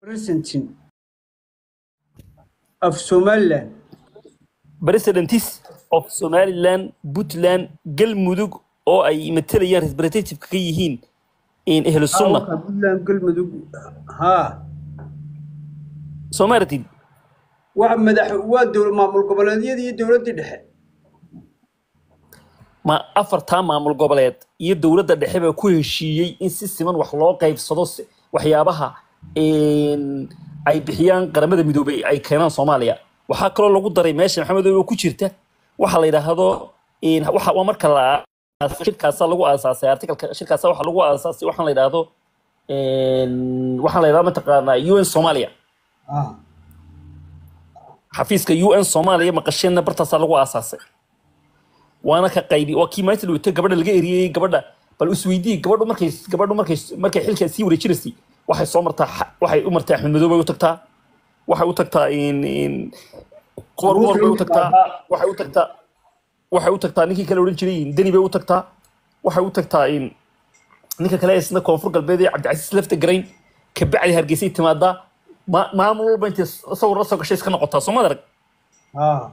presenting of Somaliland. presidents of somaliland puntland galmudug oo ay matalayaan representative ka yihiin in ehlu sunna Hawka Puntland galmudug haa soo ma aragtid waa madax waa dowlad maamul goboleedyada iyo dowladda dhexe ma afartaa maamul goboleed iyo dowladda dhexe baa ku heshiiyey in si siman wax loo qaybsado si- waxyaabaha een, ay bixiyaan qaramada midoobay ay keenaan soomaaliya waxaa kaloo lagu daray meesha maxamed oo ku jirta waxa la yidhaahdo een, waxa waa marka la shirkaasa lagu aasaasay artikalka shirkaasa waxa lagu aasaasay waxaan la yidhaahdo een, waxaan la yidhahdo mataqaanaa un soomaaliya ah xafiiska un soomaaliya maqasheenna bartaasaa lagu aasaasay waana ka qaybi waa kii maalinta dhaweyta gabadha laga eriyey gabadha bal isweydii gabadhu markay gabadhu markay markay xilka sii wareejinaysay waxay soo martaa xa- waxay u martaa axmed madow bay u tagtaa waxay u tagtaa in in qoor qoor bay u tagtaa waxay u tagtaa waxay u tagtaa ninkii kale odhan jiray deni bay u tagtaa waxay u tagtaa in ninka kale isna koonfur galbeed ee cabdicasiis lafta garayn kabacdi hargeysay timaadaa ma- maamul walba intay sawir la soo gashay iska noqotaa soo maad arag ah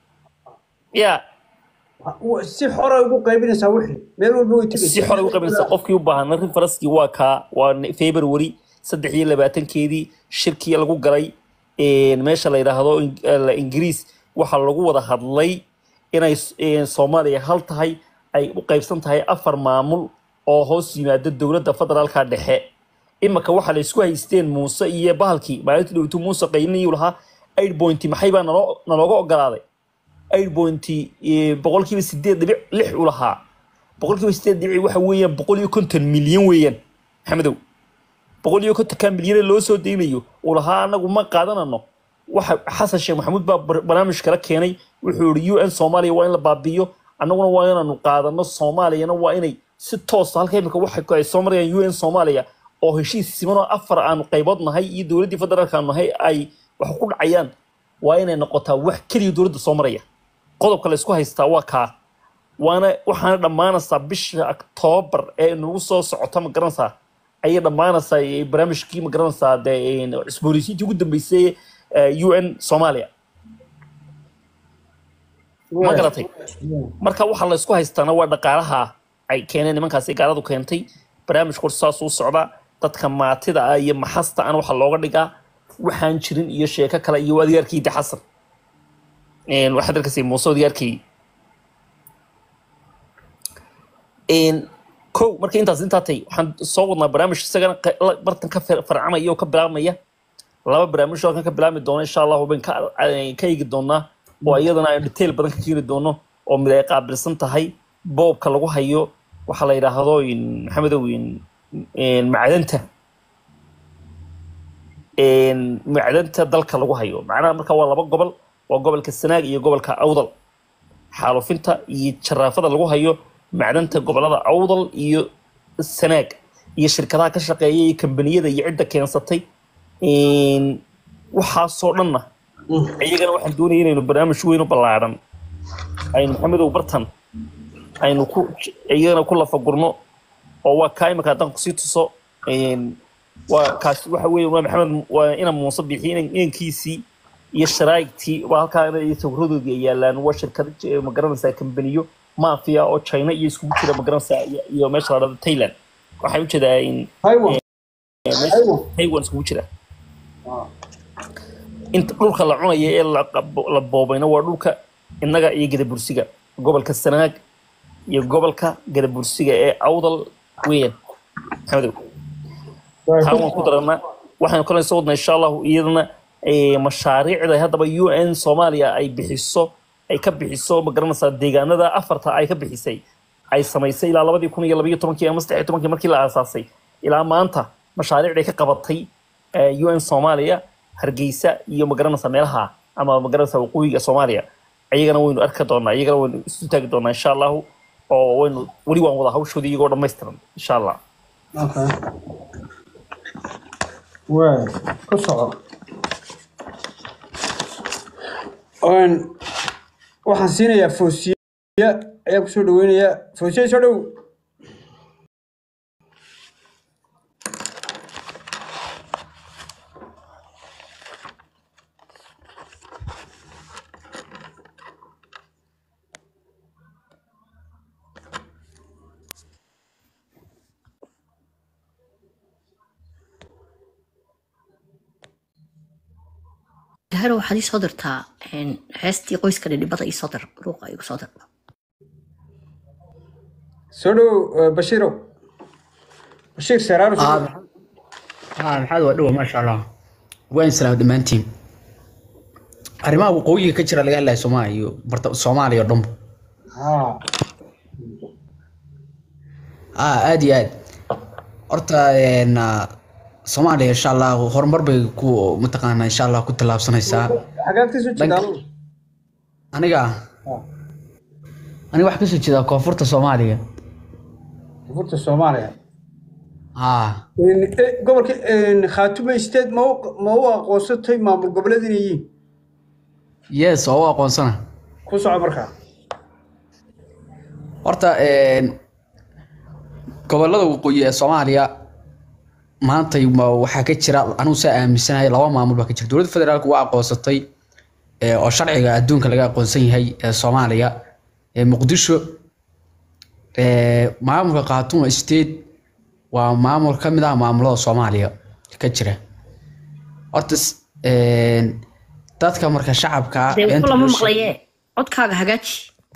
yaa Wa- si xora ugu qaybinaysaa wixii meel walba way tegaysaa si xore u qabanaysa qofkii u baahan referenskii waa kaa waa ne- february saddex iyo labaatankeedii shirkii lagu galay een, meesha la yidhaahdo in- eh, ingiriis waxaa lagu wada hadlay inay s- een, soomaaliya hal tahay ay u qaybsan tahay afar maamul oo hoos yimaada dowladda federaalka dhexe imaka waxaa la isku haysteen muuse iyo bahalkii maalintii dhowtu muuse qaylinayuu lahaa eight point maxay baa naloo nalooga ogolaaday eight point boqolkiiba sideed dhibic lix u lahaa boqolkiiba sideed dhibic waxa weeyaan boqol iyo konton milyan weeyaan maxamedow boqol iyo kontonka milyan loo soo deynayo uu lahaa anagu ma qaadanano waxa xasan sheekh maxamuud baa bar- barnaamij kala keenay wuxuu yihi un soomaaliya waa in la baabi'iyo annaguna waa inaanu qaadano soomaaliyana waa inay si toosa halka imika waxa ay soo marayaan un soomaaliya oo heshiis siman oo afar aanu qaybood nahay iyo dowladdii federaalka aanu nahay ay wax ku dhacayaan waa inay noqotaa wax keliya dowladda soo maraya qodobka la isku haystaa waa kaa waana waxaana dhammaanaysaa bisha octoobar ee nagu soo socota ma garanaysaa ayay dhammaanaysaa ee barnaamijkii ma garanaysaa dee een, cusboonaysiintii ugu dambeysay ee, un soomaaliya ma garatay marka waxa la isku haystaana waa dhaqaalaha ay keeneen nimankaasi gaaladu keentay barnaamijku saas u socdaa dadka maatida ah iyo maxasta an waxa looga dhigaa waxaan jirin iyo sheeko kale iyo adigaarkii de xasan Een, waxaad arkaysa muuse adigaarkii Een, kow marka intaas intaa tay waxaan soo wadnaa barnaamij isagana qa- la- bartan ka far- farcamaya oo ka bilaabmaya laba barnaamij oo kan ka bilaabmi doono insha allahu ban ka ay- ka eegi doonaa oo iyadana aan detail badan ka keeni doono oo mid ay qaabilsan tahay boobka lagu hayo waxaa la yidhaahdo in- maxamedow in- in macdanta een, macdanta dalka lagu hayo macnaha marka waa laba gobol waa gobolka sanaag iyo gobolka awdal xaalufinta iyo jaraafada lagu hayo macdanta gobolada awdal iyo sanaag iyo shirkadaha ka shaqeeya iyo kambaniyada iyo cidda keensatay Een, waxaasoo dhanna iyagana waxaan doonaya inaynu barnaamij weyn u ballaaran aynu maxamedow bartan aynu ku iyagana ku lafagurno oo waa kaa imika haddaan kusii tuso Een, waa kaasi waxa weeye waa maxamed waa ina muuse bixiy inan- inankiisii iyo sharaa'igtii waa halkaa iyo sawiradoodii ay yaalaan waa shirkad eh, ma garanaysaa kambaniyo mafia oo china iyo iskugu jira ma garanaysaa iyo- iyo meesha la dhahdo thailand waxaan ujeedaa in Taiwan eh, meesha taiwan iskugu jira inta dhulka la cunaya ee la qab- la boobayna waa dhulka innaga iyo gadabursiga gobolka sanaag iyo gobolka gadabursiga ee awdal weeyaan maxamedow taa waan ku daranaa waxaan kale soo wadnaa insha allahu iyadana eh, mashaariicda haddaba un soomaaliya ay bixiso ay ka bixiso ma garanaysaa deegaanada afarta ay ka bixisay ay samaysay ilaa labadii kun iyo labayo tobankii ama saddex iyo tobankii markii la aasaasay ilaa maanta mashaariicday ka qabatay eh, un soomaaliya hargeysa iyo ma garanaysaa meelaha ama ma garanaysaa waqooyiga soomaaliya ayagana waynu arki doonaa iyagana waynu isu taagi doonaa insha allahu oo waynu weli waan wada hawshoodii iyagoo dhammaystiran insha allah Okay. Waay, ku soco. Een, waxaan siinayaa foosiya ayaa kusoo dhaweynayaa foosiya soo dhow daahiro waxaad ii soo dirtaa een, heestii qoyska dhidhibada ii soo dir ruuqa igu soo dir soo dhow eh, bashiirow bashiir seeraaro soo aa dhow. aa maxaad waa dhowa maasha allah waa insalaam dhammaantiin arrimaha waqooyiga ka jira laga hadlaya soomaaliya iyo barta soomaaliya oo dhanba haa aa aad iyo aad horta een, ah, soomaaliya insha allah horumar bay ku mataqaanaa insha allah ku tallaabsanaysaa xagaad ka soo jeedaa Dhanka- aniga aniga waxaa kasoo jeedaa koonfurta soomaaliya koonfurta soomaaliya haa Een, eh, gobolka een, khaatume state ma u ma u aqoonsatay maamul goboleed inay yihiin yes oo u aqoonsana ku soco markaa horta een, gobolada waqooyi ee soomaaliya maanta ma- waxaa ka jira anigu saa aaminsanahay laba maamul baa ka jira dowladda federaalka waa aqoonsatay ee, oo sharciga adduunka laga aqoonsan yahay ee soomaaliya ee muqdisho ee, maamulka khaatuma state waa maamul ka mid ah maamulada soomaaliya ka jira horta s- een, dadka marka shacabka dee beenta wuxuu lama loo sheeg- maqlaye codkaaga hagaaji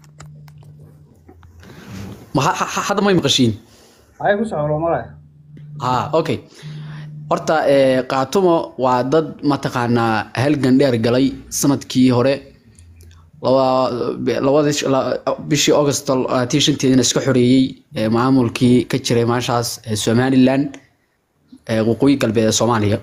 Ma- ha- ha- hadda may maqashiin ay ku soco loo maraya haa okay horta ee, qaatumo waa dad mataqaanaa halgan dheer galay sanadkii hore laba- labadii la- bishii august tii shanteedina iska xoreeyey ee, maamulkii ka jiray meeshaas ee somaliland ee waqooyi galbeed ee soomaaliya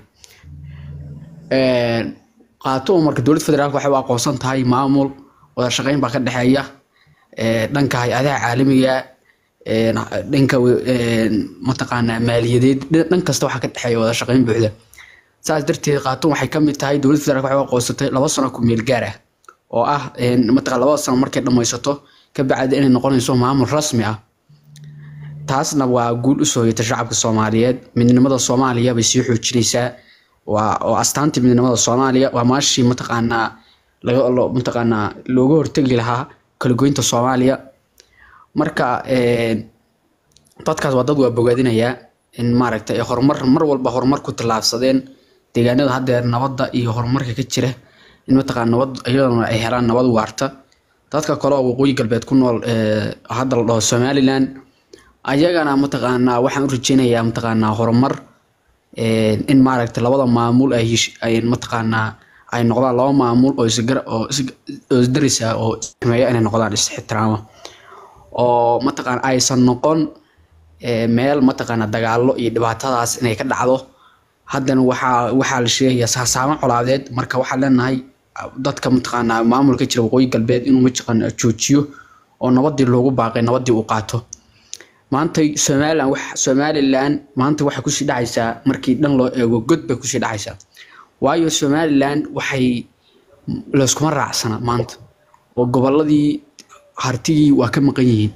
Een, qaatumo marka dowladda federaalk waxay u aqoonsan tahay maamul wada shaqeyn baa ka dhexeeya ee, dhanka hay-adaha caalamiga een, dhanka een, mataqaanaa maaliyadeed dhan dhan kasta waxaa ka dhexeeya wada shaqeyn buuxda saas darteed qaatun waxay ka mid tahay dowladda federaalk waxay u aqoonsatay laba sano ku meel gaar ah oo ah een, mataqaan labada sano markay dhammaysato ka bacdi inay noqonayso maamul rasmi ah taasna waa guul u soo hoyata shacabka soomaaliyeed midnimada soomaaliya bay sii xoojinaysaa waa oo astaantii midnimada soomaaliya waa maashii mataqaanaa laga lo- mataqaanaa looga hortegi lahaa kala goynta soomaaliya marka een, dadkaas waa dad waa bogaadinayaa in maaragtay ay horumar mar walba horumar ku tallaabsadeen deegaanada haddeer nabadda iyo horumarka ka jira in mataqaan nabad iyadana ay helaan nabad waarta dadka kale oo waqooyi galbeed ku nool ee hadda la dhaho somaliland ayagana mataqaanaa waxaan u rajeynayaa mataqaanaa horumar een, in maaragtay labada maamul ay hesh- ay mataqaanaa ay noqdaan laba maamul oo isgar oo is- oo isdaris ah oo ismeeya inay noqdaan is-ixtiraama oo mataqaan aysan noqon ee, meel mataqaana dagaalo iyo dhibaatadaas inay ka dhacdo haddana waxaa waxaa la sheegayaa saasaamo colaadeed marka waxaan leenahay dadka mataqaanaa maamulka jira waqooyi galbeed inuu mataqaana joojiyo oo nabadii loogu baaqay nabadii uu qaato maanta somaliland wax somaliland maanta waxay kusii dhacaysaa markii dhan loo eego god bay kusii dhacaysaa waayo somaliland waxay layskuma raacsana maanta oo goboladii hartigii waa ka maqan yihiin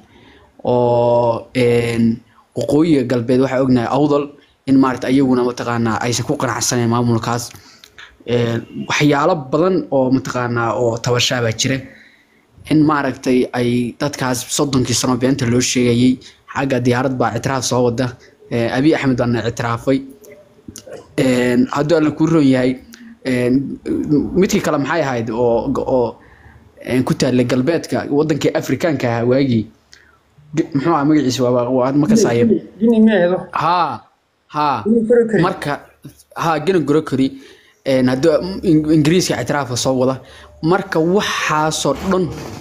oo een, waqooyiga galbeed waxaa ognahay awdal in maarata ayaguna mataqaanaa aysan ku qanacsaneen maamulkaas Een, waxyaalo badan oo mataqaanaa oo tabashaa baa jira in maaragtay ay dadkaas soddonkii sano beenta loo sheegayey xagga diyaarad baa ictiraaf soo wada Ee, abiy axmed baana ictiraafay Een, hadduu alla kuu roon yahay een, midkii kale maxay ahayd oo oo een, ku taalla galbeedka wadankii afrikaanka ahaa waagii G- muxuu ahaa magaciisa waa waa ma kasaaye gini miyaheedo haa haa gini fari kari marka haa gena gorokori een, hadduu in- ingiriiska ictiraafka soo wada marka waxaasoo dhan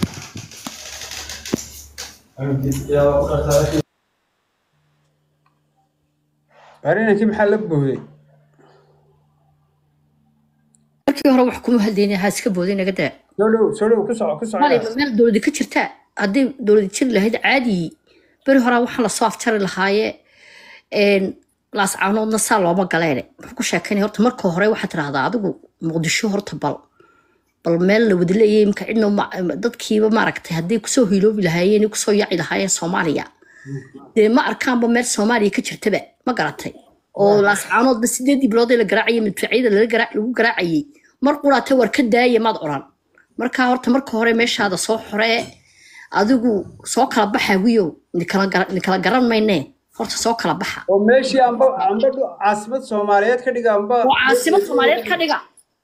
arinankii maxaa la booday markii hore wax kuma hadlayna ha iska boodin naga daa soo dhow soo dhow ku soco ku soco maalay meel dowladi ka jirta hadday dowladi jiri lahayd caadi beri horaa waxaan lasoo afjari lahaaye een, laascaanoodna saa looma galeene muxuu ku sheekeynaya horta marka hore waxaad tidhahdaa adigu muqdisho horta bal bal meel la wada leeyahay imka cidna ma- dadkiiba maaragtay hadday kusoo hiiloobi lahaayeen iyo kusoo yaaci lahaayeen soomaaliya dee ma arkaanba meel soomaaliya ka jirtaba ma garatay oo laascaanoodba sideedii bilood ee la garaacayay madfacyada lala garaac- lagu garaacayay mar quraate war ka daaya maad odhan markaa horta marka hore meeshaada soo xoree adigu soo kala baxa wiyow nikala gara- nikala garan maynee horta soo kala baxa oo meeshii amba amba dhu- caasimad soomaaliyeed ka dhiga amba oo caasimad soomaaliyeed ka dhiga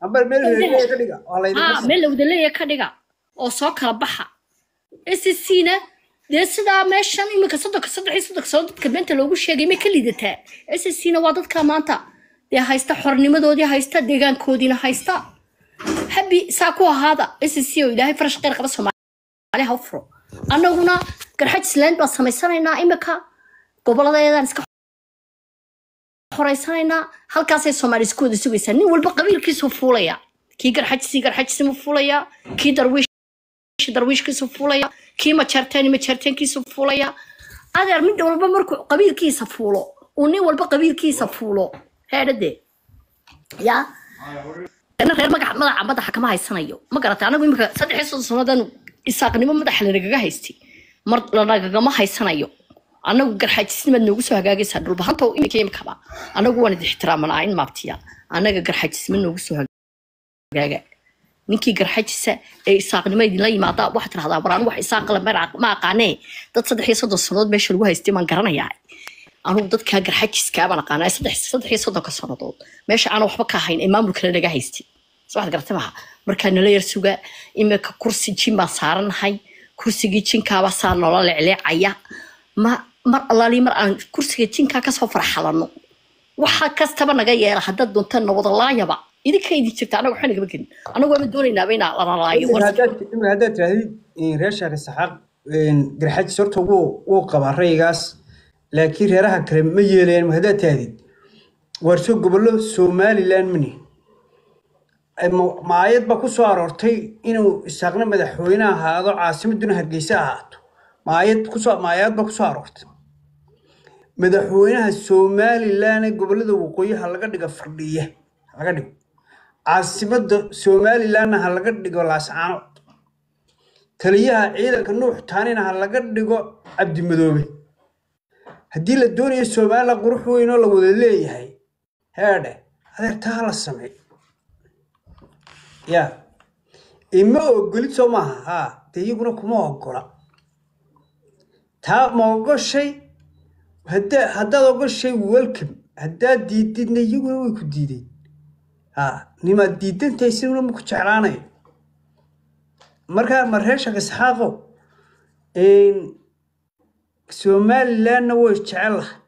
amba meel reerleeya ka dhiga waa laydinka haa meel lawdaleeya ka dhiga oo soo kala baxa scc na dee sidaa meeshan iminka soddonka saddex iyo soddonka sano dadka beenta loogu sheegay may ka liidataa scc na waa dadka maanta dee haysta xornimadoodii haysta deegaankoodiina haysta habi saa ku ahaada scc oo ilaahay farash qeyr qaba soomaali ha u furo annaguna garxajisland baan samaysanaynaa iminka goboladeedaan iska xoraysanaynaa halkaasay soomaali isku wada sugaysaa nin walba qabiilkiisu fuulaya kii garxajisi garxajisimu fuulaya kii darwiish darwiishkiisu fuulaya kii majeerteeni majeerteenkiisu fuulaya adeer mid walba markuu qabiilkiisa fuulo uu nin walba qabiilkiisa fuulo heedhade ya ina reer magaca madaxa madaxa kama haysanayo ma garata anagu imika saddex iyo soddon sannadan isaaqnimo madaxa lanagaga haystay mar lanagagama haysanayo anagu garxaajisnimaad noogu soo hagaagaysaa dhulbahanta imika imikaba anagu waan idi ixtiraamanaa in maabtiya anaga garxaajisnima noogu soo hagaaga ninkii garxajisa ee isaaqnimo idinla yimaada waxaad tirahdaa waraan wax isaaqala ma aqaanee dad saddex iyo soddon sannadood meesha lagu haystay maan garanayaa anugu dadkaa garxajiska baan aqaanaa saddex saddex iyo soddonka sannadood meesha aan waxba ka ahayn ee maamulkale naga haystay soo waxaad garatay maha markaa nala yar suga imika kursi jin baan saaranahay kursigii jinkaabaa saa noola leecleecaya ma mar allaali mar aan kursiga jinkaa kasoo farxalano waxa kastaba naga yeela haddaad doontaan nawadalaayaba idinka idin jirta anaga waxba nagama gelin anagu waama doonaynaaba inaa lanalaayo imika haddaad imika haddaad tirahdid reer shaaka saxaaq garxajis horta wuu wuu qabaa raygaas laakiin reeraha kale ma yeelayaan ma haddaad tirahdid warso gobollo somaliland mani maayad baa ku soo aroortay inuu isaaqna madaxweyne ahaado caasimaduna hargeysa ahaato maayad kusoo maayad baa kusoo aroortay madaxweynaha somaliland ee gobollada waqooyiha laga dhigo fardhiye ha laga dhigo caasimada somalilandna ha laga dhigo laascaanood taliyaha ciidanka nuux taanina ha laga dhigo cabdimadoobe haddii la doonayo somaliland qurux weyn oo la wada leeyahay heedhe adeertaa ha la sameey ya ima ogolid soo maaha haa dee iyaguna kuma ogola taa ma ogoshay hadda haddaad ogoshay welcome haddaad diididna iyaguna way ku diideen ha nimaad diidantahay sinuna ma ku jeclaanayo markaa ma reer shaka saxaaqo somalilandna way jecel lahay